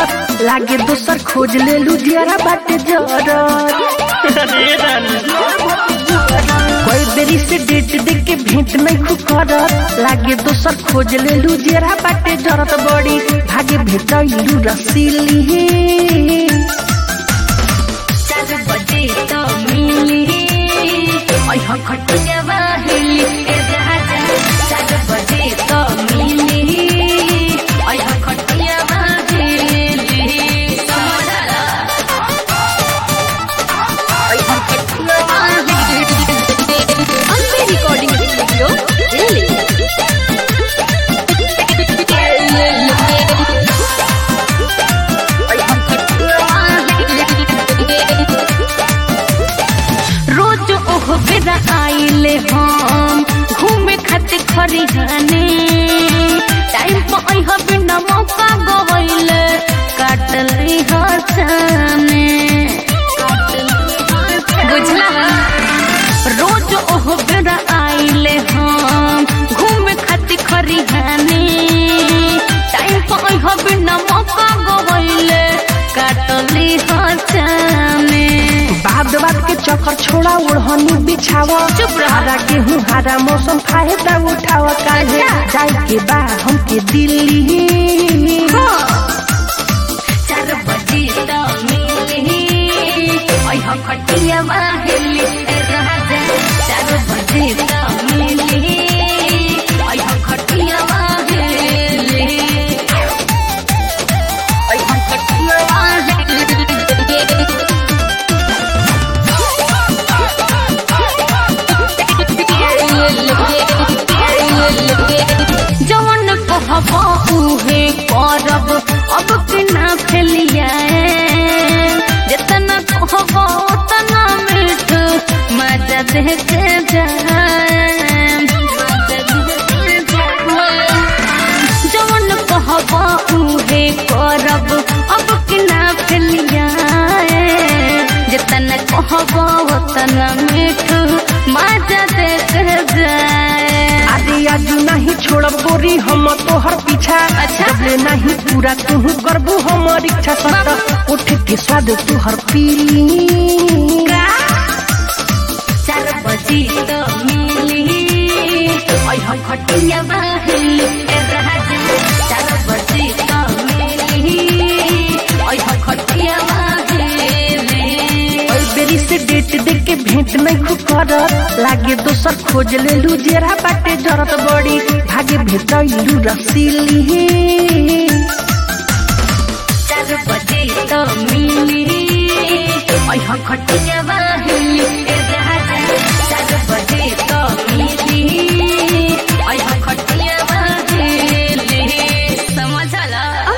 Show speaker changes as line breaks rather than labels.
करत लागे दोसर खोज ले लुधियारा बाटे जरत कोई देरी से डेट देख के भेंट नहीं खु करत लागे दोसर खोज ले लुधियारा बाटे जरत बड़ी भागे भेटैलू रसीली
चार बजे तो मिली ओह खटिया बाहेली ए राजा चार बजे तो मिली ओह खटिया बाहेली समरा ओह खटिया बाहेली
अम्बे रिकॉर्डिंग स्टूडियो दिल्ली
रोज ओह बेरा आइले हम घूमे खातिर खरिहाने टाइम पर अइह बिना मौका गवैले काटली हसाने बुझला रोज ओह बेरा आइले हम घूमे खातिर खरिहाने टाइम पर अइह बिना मौका गवैले काटली हसाने
बाद बात के चक्कर छोड़ा ओढ़नी बिछावा
चुप रह।
हरा गेहूं हरा मौसम फायदा उठावा काहे
अच्छा।
जाए के बा हमके दिल्ली
चार बजे तो मिली ओह खटिया बाहेली ए राजा चार बजे तो मिली ओह खटिया बाहेली ओह खटिया बाहेली जवन कहबो उहे करब अब के ना फैलिया जितना कहबो उतना मीठ मजा देख जाए जवन कहबो उहे करब अब के ना फैलिया जितना कहबो उतना मीठ मजा देख जाए
आदि आजू नहीं छोड़ब गोरी हम तोहर पीछा
अच्छा।
जबले नहीं पूरा तू करबू हमर इच्छा सत उठ के स्वाद तुहर पीली
चार बजी तो मिली ओह खटिया बाहेली ए राजा चार बजी तो मिली ओह खटिया बाहेली
ओई बेरी से डेट देख के भेंट नहीं खु करत लागे दोसर खोज ले लू जेरा बाटे जरत बड़ी भागे भेटैलू रसीली
चार बजे तो मिली ओह खटिया बाहेली